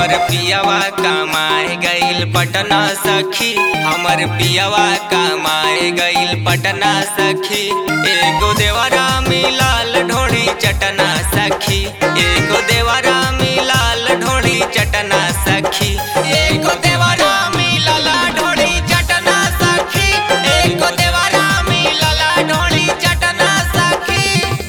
हमर पियावा कमाए गइल पटना सखी हमर पियावा कमाए गइल पटना सखी एगो देवरा मिलाल ढोड़ी चटना सखी एगो देवरा मिलाल ढोड़ी चटना सखी एगो देवरा मिलाल ढोड़ी चटना सखी एगो देवरा मिलाल ढोड़ी चटना सखी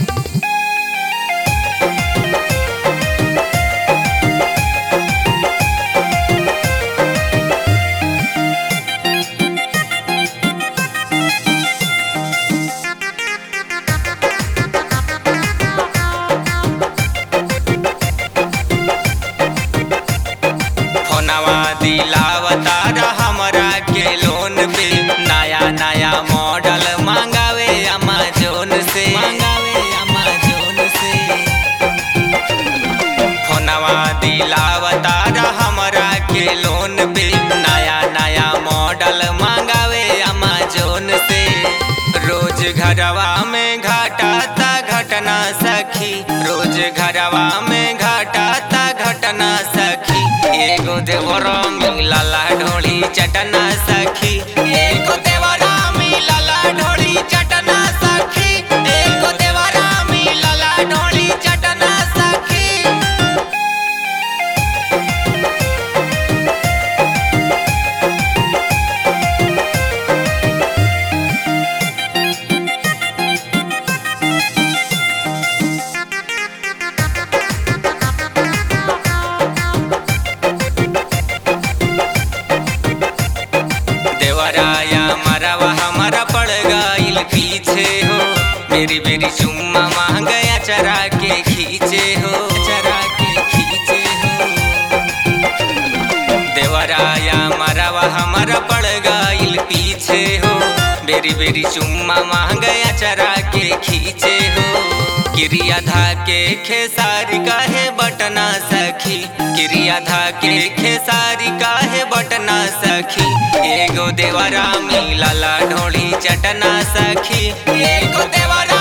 फोनवा दिलावता हमरा के लोन पे नया नया मॉडल मांगावे अमेजोन से मांगावे अमेजोन से फोनवा दिलावता हमरा के लोन पे नया नया मॉडल मांगावे अमेजोन से रोज घरवा में घटाता घटना सखी रोज घरवा में घटाता घटना सखी एगो देवरा मिलला ढोली चटना सखी एगो देवरा मिलला ढोली चटना सखी एगो देवरा मिलला ढोली चटना सखी देवराया मरवा हमारा पड़ गइल पीछे हो मेरी मेरी चुम्मा मांग गया चरा के खींचे हो चरा के खींचे हो देवराया मरवा हमारा पड़ गइल पीछे हो बेरी बेरी चुम्मा मांग गया चरा के खींचे हो क्रिया धा के खेसारी काहे बटना सखी क्रिया धा के खेसारी काहे बटना सखी एगो देवरा मिलला ढोली चटना सखी एगो देवरा